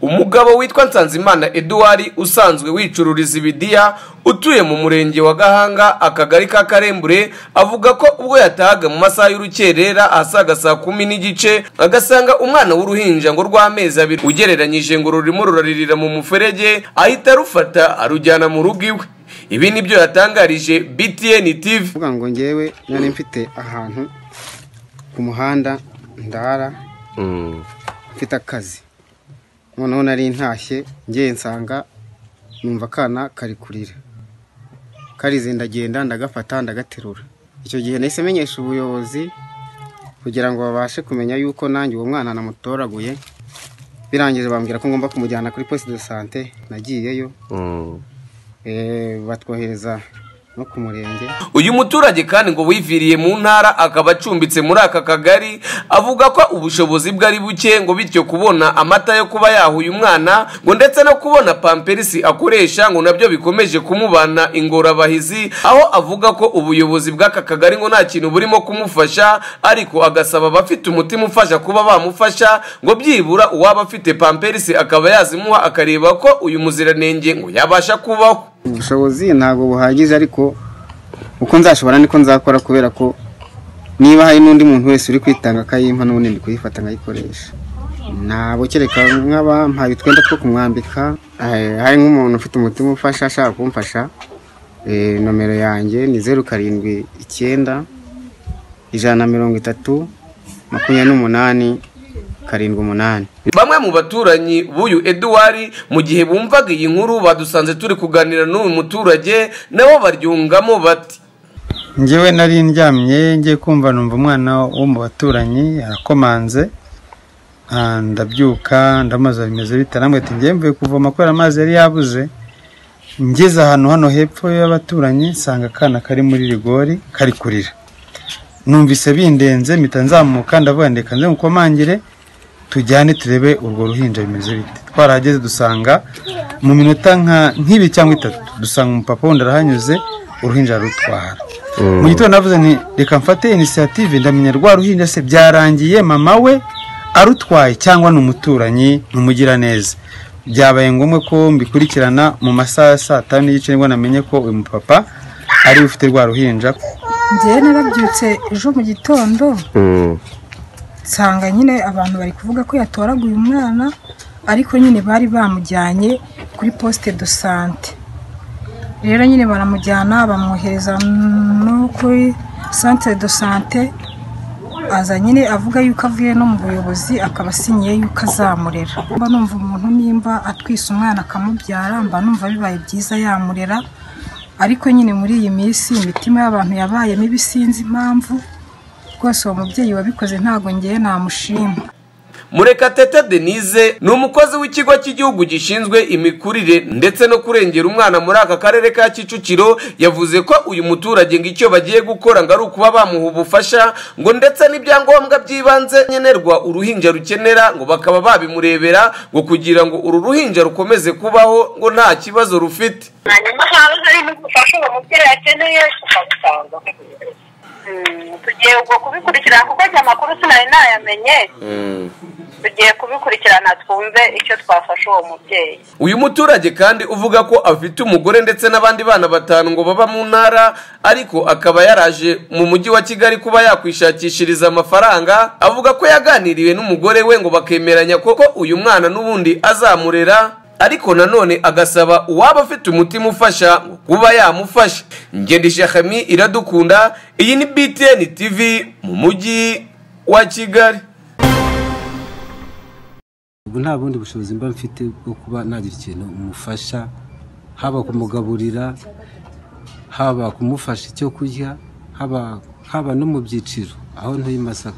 umugabo witwa nsanzimana eduwari usanzwe wicururiza ibidiya utuye mu murenge wa gahanga akagari ka karembure avuga ko ubwo yatahaga mu masaha y'urukerera asaga saa kumi n'igice agasanga umwana w'uruhinja ngo rw'amezi abiri ugereranyije ngo rurimo ruraririra mu muferege ahita arufata arujyana mu rugo iwe ibi nibyo yatangarije btn tv kuvuga ngo ngewe nari mfite ahantu ku muhanda ndara mfite akazi noneho nari ntashye ngiye nsanga numva akana kari kurira karize ndagenda ndagafata ndagaterura icyo gihe nahise menyesha ubuyobozi kugira ngo babashe kumenya yuko nanjye uwo mwana namutoraguye birangije bambwira ko ngomba kumujyana kuri posite de sante nagiyeyo Eh, batwohereza no ku murenge uyu muturage kandi ngo wiviriye mu ntara akaba acumbitse muri aka kagari avuga ko ubushobozi bwe ari buke ngo bityo kubona amata yo kuba yaha uyu mwana ngo ndetse no kubona pamperisi akoresha ngo nabyo bikomeje kumubana ingorabahizi aho avuga ko ubuyobozi bw'aka kagari ngo nta kintu burimo kumufasha ariko agasaba abafite umutima ufasha kuba bamufasha ngo byibura uwaba afite pamperisi akaba yazimuha akareba ko uyu muziranenge ngo yabasha kubaho ubushobozi ntabwo buhagije ariko uko nzashobora niko nzakora kubera ko niba hari n'undi muntu wese uri kwitanga akayimpa n'ubundi ndi kuyifata nkayikoresha ntabwo kereka nk'abampaye utwenda two kumwambika eh, hari nk'umuntu ufite umutima ufasha ashaka kumfasha eh, nomero yanjye ni zeru karindwi icyenda ijana na mirongo itatu makumyabiri n'umunani karindwi umunani bamwe mu baturanyi b'uyu eduwari mu gihe bumvaga iyi nkuru badusanze turi kuganira n'uyu muturage nabo baryungamo bati ngewe nari ndyamye ngiye kumva numva umwana wo mu baturanyi arakomanze Ah, ndabyuka ndamaze bimeze bite namwe ati ngiye mvuye kuvoma kubera amazi yari yabuze ngeze ahantu hano hepfo y'abaturanyi nsanga akana kari muri rigori kari kurira numvise bindenze mpita nzamuka ndavuga ndeka nze mukomangire tujyane turebe urwo ruhinja bimeze bite twarahageze dusanga mu minota nka nk'ibiri cyangwa itatu dusanga umupapa wundi arahanyuze uruhinja arutwara mu gitondo navuze nti reka mfate inisiyative ndamenya rwa ruhinja se byarangiye mama we arutwaye cyangwa ni umuturanyi ni umugiraneza byabaye ngombwa ko mbikurikirana mu masaha ya saa tanu n'igice nibwo namenye ko uyu mupapa ariwe ufite rwa ruhinja njyewe narabyutse ejo mu gitondo nsanga nyine abantu bari kuvuga ko yatoraguye umwana ariko nyine bari bamujyanye kuri posite do sante rero nyine baramujyana bamwohereza no kuri santere do sante aza nyine avuga yuko avuye no mu buyobozi akaba asinyiye yuko azamurera mba numva umuntu nimba atwise umwana akamubyara mba numva bibaye byiza yamurera ariko nyine muri iyi minsi imitima y'abantu yabaye mibi sinzi impamvu rwose uwo mubyeyi wabikoze ntabwo ngewe namushima murekatete denise ni umukozi w'ikigo cy'igihugu gishinzwe imikurire ndetse no kurengera umwana muri aka karere ka kicukiro yavuze ko uyu muturage ngo icyo bagiye gukora ngo ari ukuba bamuha ubufasha ngo ndetse n'ibyangombwa by'ibanze nkenerwa uruhinja rukenera ngo bakaba babimurebera ngo kugira ngo uru ruhinja rukomeze kubaho ngo nta kibazo rufite hanyuma haba hari n'ubufasha uwo mubyeyi akeneye tukabutanga Mm, tugiye ubwo kubikurikirana kuko aya makuru sinari nayamenye tugiye kubikurikirana twumve icyo twafasha uwo mubyeyi uyu muturage kandi uvuga ko afite umugore ndetse n'abandi bana batanu ngo baba mu ntara ariko akaba yaraje mu mujyi wa kigali kuba yakwishakishiriza amafaranga avuga ko yaganiriwe n'umugore we ngo bakemeranya koko uyu mwana n'ubundi azamurera ariko nanone agasaba uwaba afite umutima ufasha ngo kuba yamufasha ngende shahami iradukunda iyi ni btn tv mu mujyi wa kigali ubu nta bundi bushobozi mba mfite bwo kuba nagira ikintu umufasha haba kumugaburira haba kumufasha icyo kurya haba haba no mu byiciro aho ntuye i masaka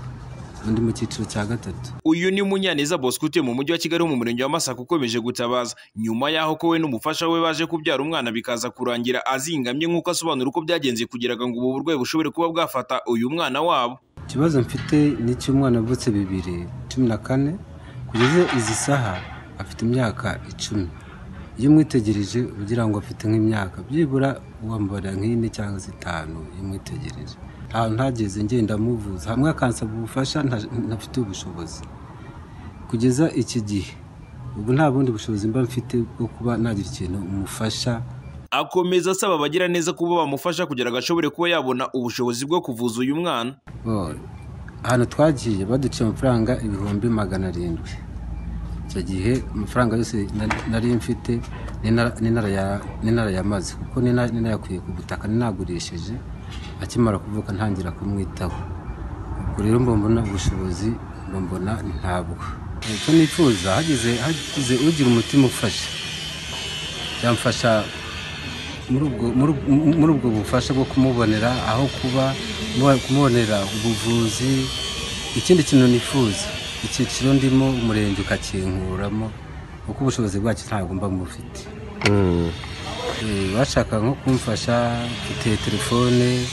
undi mu cyiciro cya gatatu uyu ni munyaneza bosco utuye mu mujyi wa kigali wo mu murenge wa masaka ukomeje gutabaza nyuma y'aho ko we n'umufasha we baje kubyara umwana bikaza kurangira azingamye nk'uko asobanura uko byagenze kugira ngo ubu burwayi bushobore kuba bwafata uyu mwana wabo ikibazo mfite ni icy'umwana avutse bibiri cumi na kane kugeza izi saha afite imyaka icumi iyo umwitegereje ugira ngo afite nk'imyaka byibura wambara nk'ine cyangwa se itanu iyo umwitegereje ahantu ntageze ngenda amuvuza hamwe akansaba ubufasha nta- ntafite ubushobozi kugeza iki gihe ubu nta bundi bushobozi mba mfite bwo kuba nagira ikintu umufasha akomeza asaba abagira neza kuba bamufasha kugira ngo ashobore kuba yabona ubushobozi bwo kuvuza uyu mwana Bo- ahantu twagiye baduciye amafaranga ibihumbi magana arindwi icyo gihe amafaranga yose na- nari mfite n'intara- n'intara ya- n'intara yamaze kuko n'ina- n'inayakuye ku butaka ninagurishije akimara kuvuka ntangira kumwitaho ubwo rero mba mbona ubushobozi mba mbona ntabwo icyo nifuza hagize hagize ugira umutima ufasha byamfasha muri ubwo- muri ubwo- muri ubwo bufasha bwo kumubonera aho kuba mu- kumubonera ubuvuzi ikindi kintu nifuza icyiciro ndimo umurenge ukakinkuramo kuko ubushobozi bwacyo ntabwo mba mufite Eh, bashaka nko kumfasha mfite telefone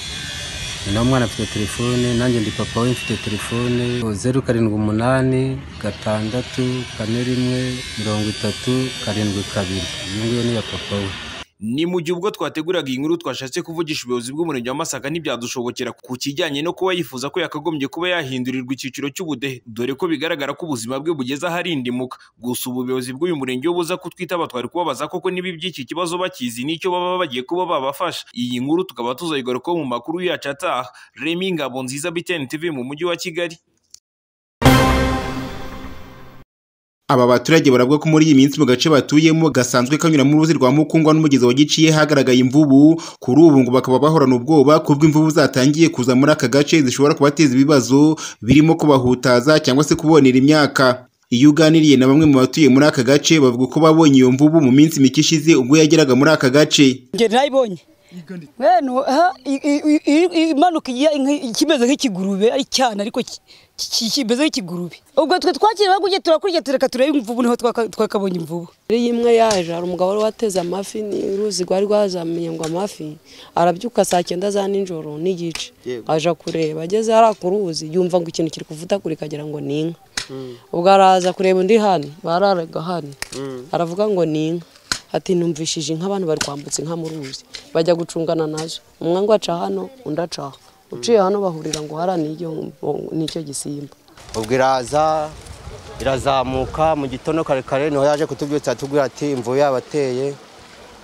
na mwana afite telefone nanjye ndi papa we mfite telefone zeru karindwi umunani gatandatu kane rimwe mirongo itatu karindwi kabiri iyo ngiyo ni iya papa we ni mu gihe ubwo twateguraga iyi nkuru twashatse kuvugisha ubuyobozi bw'umurenge wa Masaka ntibyadushobokera ku kijyanye no kuba yifuza ko yakagombye kuba yahindurirwa icyiciro cy'ubudehe dore ko bigaragara ko ubuzima bwe bugeze aharindimuka gusa ubuyobozi bw'uyu murenge wo buza kutwitaba twari kubabaza koko niba iby'iki kibazo bakizi n'icyo baba bagiye kuba babafasha iyi nkuru tukaba tuzayigarukaho mu makuru yacu ataha Remy Ngabonziza BTN TV mu mujyi wa Kigali Aba baturage baravuga ko muri iyi minsi mu gace batuyemo gasanzwe kanyuramo uruzi rwa Mukungwa n'umugezi wa Giciye hagaragaye imvubu kuri ubu ngo bakaba bahorana ubwoba kubwo imvubu zatangiye kuza muri aka gace zishobora kubateza ibibazo birimo kubahutaza cyangwa se kubonera imyaka. Iyo uganiriye na bamwe mu batuye muri aka gace bavuga ko babonye iyo mvubu mu minsi mike ishize ubwo yageraga muri aka gace. njye nayibonye Bene, aha, i- i- i- i- i- imanuka ijya nk- kimeze nk'ikigurube ari cyane ariko ki- ki- kimeze nk'ikigurube ubwo twe twakiriye bagujye turakurya tureka turebe imvubu niho twaka- twakabonye imvubu Iyo imwe yaje hari umugabo wari wateze amafi ni uruzi rwari rwazamiye ngo amafi arabyuka saa cyenda za nijoro n'igice aja kureba ageze hariya ku ruzi yumva ngo ikintu kiri kuvutakura kagira ngo ni inka ubwo araza kureba undi hano bararaga hano aravuga ngo ni inka ati numvishije inka abantu bari kwambutsa inka mu ruzi bajya gucungana nazo umwe ngo aca hano undi aca aho uciye hano bahurira ngo hariya ni igihombo- ni icyo gisimba ubwo iraza irazamuka mu gitondo kare kare niho yaje kutubyutsa tubwira ati imvubu yabateye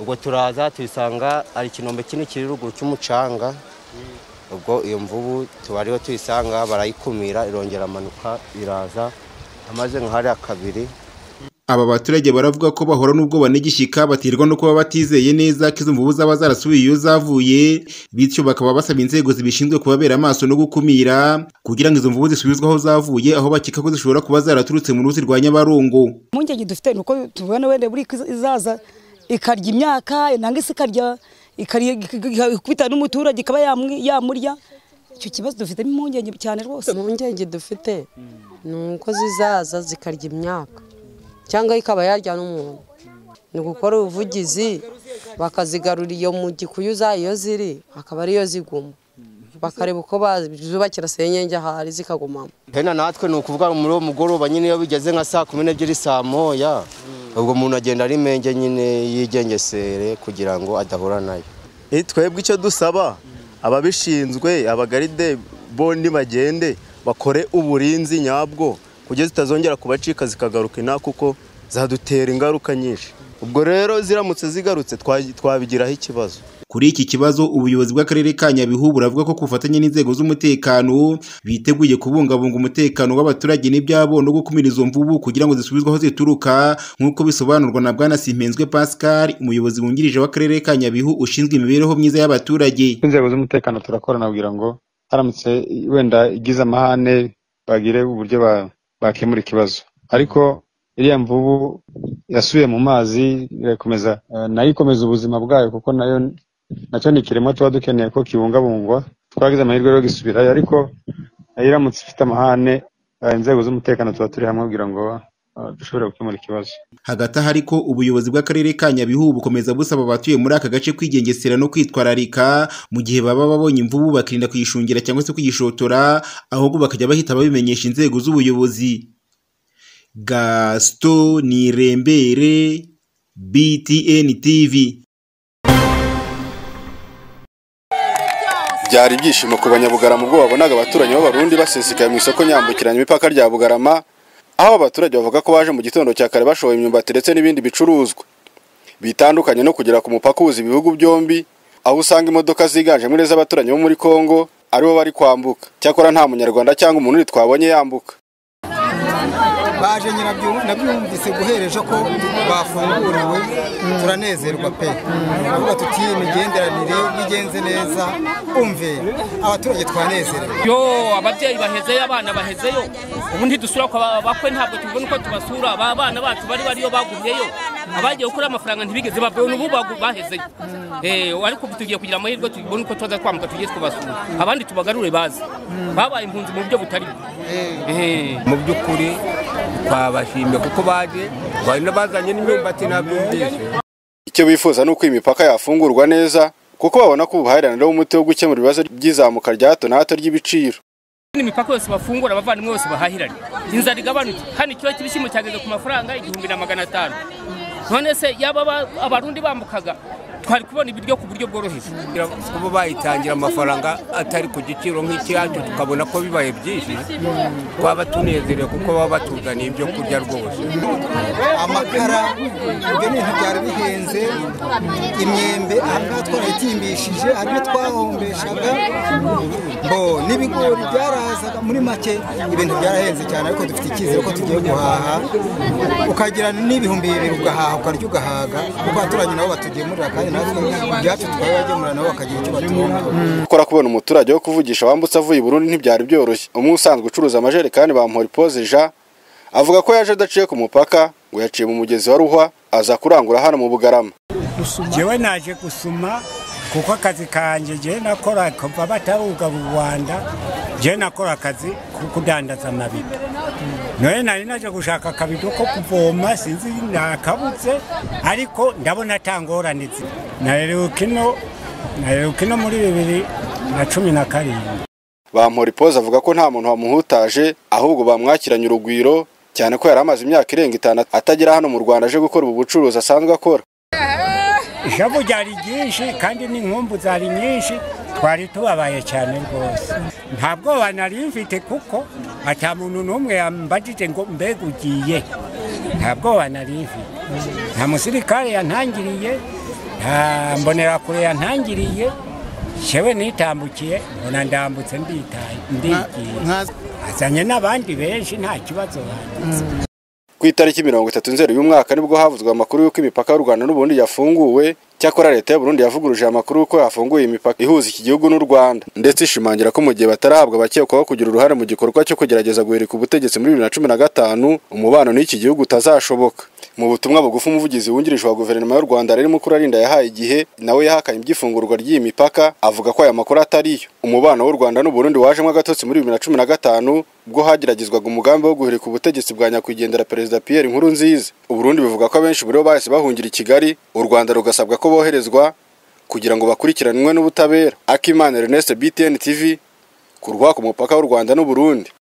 ubwo turaza tuyisanga ari ikinombe kinini kiri ruguru cy'umucanga ubwo iyo mvubu tuba ariho tuyisanga barayikumira irongera amanuka iraza amaze nka hariya kabiri Aba baturage baravuga ko bahora n'ubwoba n'igishyika batirwa no kuba batizeye neza ko izo mvubu zaba zarasubiye iyo zavuye bityo bakaba basaba inzego zibishinzwe kubabera amaso no gukumira kugira ngo izo mvubu zisubizwe aho zavuye aho bakeka ko zishobora kuba zaraturutse mu ruzi rwa Nyabarongo impungenge dufite ni uko tubona wenda buri ko izaza ikarya imyaka nangwa se ikarya ikarya- ikubita n'umuturage ikaba yamwi- yamurya icyo kibazo dufitemo impungenge cyane rwose impungenge dufite ni uko zizaza zikarya imyaka cyangwa ikaba yarya n'umuntu ni gukora ubuvugizi bakazigarura iyo mu gikuyuza iyo ziri akaba ariyo ziguma bakareba uko bazubakira senyenge ahari zikagumamo hena natwe ni ukuvuga muri uwo mugoroba nyine iyo bigeze nka saa kumi n'ebyiri saa moya ubwo umuntu agenda ari menge nyine yigengesere kugira ngo adahura nayo Eh, twebwe icyo dusaba ababishinzwe abagaride bo nibagende bakore uburinzi nyabwo kugeza zitazongera kubacika zikagaruka ina kuko zadutera ingaruka nyinshi ubwo rero ziramutse zigarutse twa- twabigiraho ikibazo Kuri iki kibazo ubuyobozi bw'akarere ka Nyabihu buravuga ko ku bufatanye n'inzego z'umutekano biteguye kubungabunga umutekano w'abaturage n'ibyabo no gukumira izo mvubu kugira ngo zisubizwe aho zituruka nk'uko bisobanurwa na Bwana Simpenzwe Pascal umuyobozi wungirije w'akarere ka Nyabihu ushinzwe imibereho myiza y'abaturage inzego z'umutekano turakorana kugira ngo haramutse wenda igize amahane bagire uburyo ba- bakemura ikibazo ariko iriya mvubu yasubiye mu mazi irakomeza eh, nayo ikomeza ubuzima bwayo kuko nayo nacyo ni ikiremwa tuba dukeneye ko kibungabungwa twagize amahirwe yo gisubirayo ariko nayo iramutse ifite amahane eh, inzego z'umutekano tuba turi hamwe kugira ngo eh, dushobore gukemura ikibazo hagati aha ariko ubuyobozi bw'akarere ka Nyabihu bukomeza busaba abatuye muri aka gace kwigengesera no kwitwararika mu gihe baba babonye imvubu bakirinda kuyishungira cyangwa se kuyishotora ahubwo bakajya bahita babimenyesha inzego z'ubuyobozi Gaston Nirembere BTN TV byari ibyishimo ku banyabugarama ubwo babonaga abaturanyi b'abarundi basesekaye mu isoko nyambukiranya imipaka rya bugarama aho abaturage bavuga ko baje mu gitondo cya kare bashoboye imyumbati ndetse n'ibindi bicuruzwa bitandukanye no kugera ku mupaka uhuza ibihugu byombi aho usanga imodoka ziganjemo iz'abaturanyi bo muri congo aribo bari kwambuka cyakora nta munyarwanda cyangwa umuntu uri twabonye yambuka baje nyirabyo nabyumvise guhera ejo ko bafunguriwe turanezerwa pe turavuga tuti imigenderanire bigenze neza umve abaturage twanezerewe yo ababyeyi bahezeyo abana bahezeyo ubu ntidusura ku bakwe ntabwo tubona uko tubasura aba bana bacu bari bariyo bagumyeyo abagiye gukora amafaranga ntibigeze babwo n'ubu bagu- bahezeyo Eh, ariko tugiye kugira amahirwe tubone uko tuza twambuka tugiye tubasura abandi tubagarure baze babaye impunzi mu buryo butari bwo Eh. mu by'ukuri twabashimye kuko baje bari n'abazanye n'imyumbati nabyumvise icyo bifuza ni uko imipaka yafungurwa neza kuko babona ko ubuhahirane ari wo muti wo gukemura ibibazo by'izamuka rya hato na hato ry'ibiciro n'imipaka yose bafungura abavandimwe bose bahahiranye inzara igabanutse hano ikiro cy'ibishyimbo cyageze ku mafaranga igihumbi na magana atanu none se yaba aba- abarundi bambukaga twari kubona ibiryo ku buryo bworoheje kugira ngo kuba bayitangira amafaranga atari ku giciro nk'icyacu tukabona ko bibaye byinshi twaba tunezerewe kuko baba batuzaniye ibyo kurya rwose amakara ibyo ni ibintu byari bihenze imyembe aha ngaha twarayitimbishije hari ibyo twahombeshaga bo n'ibigori byarazaga muri make ibintu byarahenze cyane ariko dufite icyizere ko tugiye guhaha ukagira n'ibihumbi bibiri ugahaha ukarya ugahaga kuko abaturanyi nabo batugemurira kandi natwe ibyacu tukabibagemura nabo bakagira icyo batunga gukora kubona umuturage wo kuvugisha wambutse avuye i burundi ntibyari byoroshye umwe usanzwe ucuruza amajerekani bamuhora ipoze ja avuga ko yaje adaciye ku mupaka ngo yaciye mu mugezi wa ruhwa aza kurangura hano mu bugarama jewe naje gusuma kuko akazi kanje jewe nakora kuva bataruga mu rwanda jewe nakora akazi ko kudandaza amabido noye nari naje gushaka akabido ko kuvoma sinzi nakabutse ariko ndabona atangorane naheruka ino naheruka ino muri bibiri na cumi na karindwi bamuhora ipoze avuga ko nta muntu wamuhutaje ahubwo bamwakiranye urugwiro cyane ko yari amaze imyaka irenga itanu atagera hano mu rwanda aje gukora ubu bucuruzi asanzwe akora ishavu ryari ryinshi kandi n'inkumbu zari nyinshi twari tubabaye cyane rwose nta bwoba nari mfite kuko ata muntu n'umwe yambajije ngo mbega ugiye nta bwoba nari mfite nta musirikare yantangiriye nta mbonerakure yantangiriye yewe nitambukiye mbona ndambutse nditaye ndigiye azanye n'abandi benshi nta kibazo bagize ku itariki mirongo itatu nzeri uyu mwaka nibwo havuzwe amakuru y'uko imipaka y'u rwanda n'uburundi yafunguwe cyakora leta y'u burundi yavuguruje amakuru y'uko yafunguye imipaka ihuza iki gihugu n'u rwanda ndetse ishimangira ko mu gihe batarahabwa abakekwaho kugira uruhare mu gikorwa cyo kugerageza guhirika ubutegetsi muri bibiri na cumi na gatanu umubano n'iki gihugu utazashoboka mu butumwa bugufi umuvugizi wungirije wa guverinoma y'u rwanda rero mukurarinda yahaye igihe nawe yahakanye iby'ifungurwa ry'iyi mipaka avuga ko aya makuru atari yo umubano w'u rwanda n'uburundi wajemo agatotsi muri bibiri na cumi na gatanu ubwo hageragezwaga umugambi wo guhirika ubutegetsi bwa nyakwigendera perezida pierre nkurunziza uburundi bivuga ko abenshi muri bo bahise bahungira i kigali u rwanda rugasabwa ko boherezwa kugira ngo bakurikiranwe n'ubutabera akimana ernest btn tv ku rwako mupaka w'u rwanda n'uburundi